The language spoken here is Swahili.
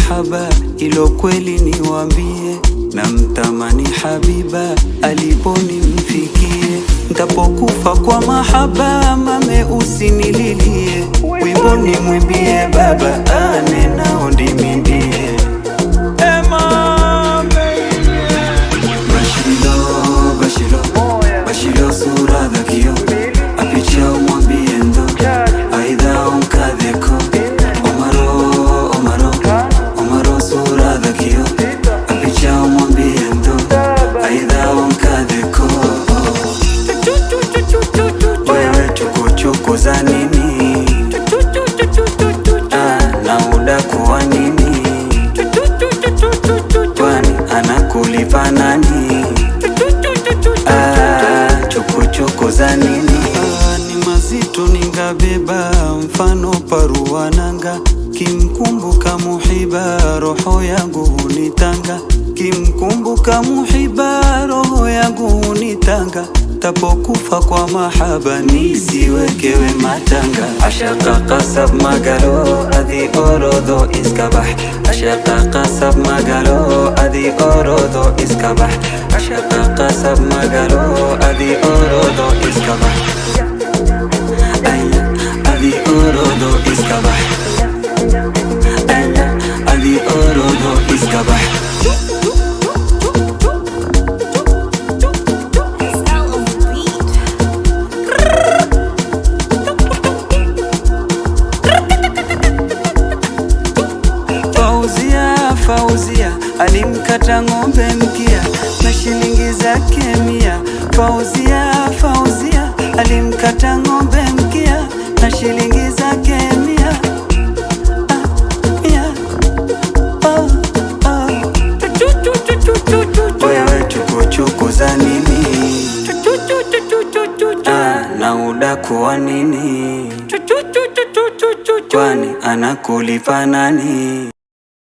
mahaba, ilo kweli niwambie, na mtamani Habiba aliponimfikie. Ntapokufa kwa mahaba, mame usinililie, wimbo nimwimbie baba, ane nao ndimimbie Bashilo, Bashilo, Bashilo sura dhakio apicha umwambie ndo aidha umkadheko Omaro, Omaro, Omaro sura dhakio apicha umwambie ndo aidha umkadheko Wewe chukuchuku za nini? Ah, na udaku wa nini? Kwani anakulipa nani? Ah, chukuchuku za nini? Ah, ni mazito ningabeba, mfano paruananga, kimkumbuka muhiba, roho yangu hunitanga, kimkumbuka muhiba, roho yangu hunitanga tapokufa kwa mahaba nisiwekewe matanga ashaka kasab magalo adi orodo iskabah ashaka kasab magalo adi orodo iskabah ashaka kasab magalo adi orodo iskabah aya adi orodo iskabah aya adi orodo iskabah SL on the beat. Fauzia, Fauzia alimkata ng'ombe mkia na shilingi zake mia. Fauzia, Fauzia alimkata ng'ombe mkia na shilingi zake mia. Ah, mia. Oh, oh. Wewe chukuchuku za nini? Ah, na udaku wa nini? Kwani anakulipa nani?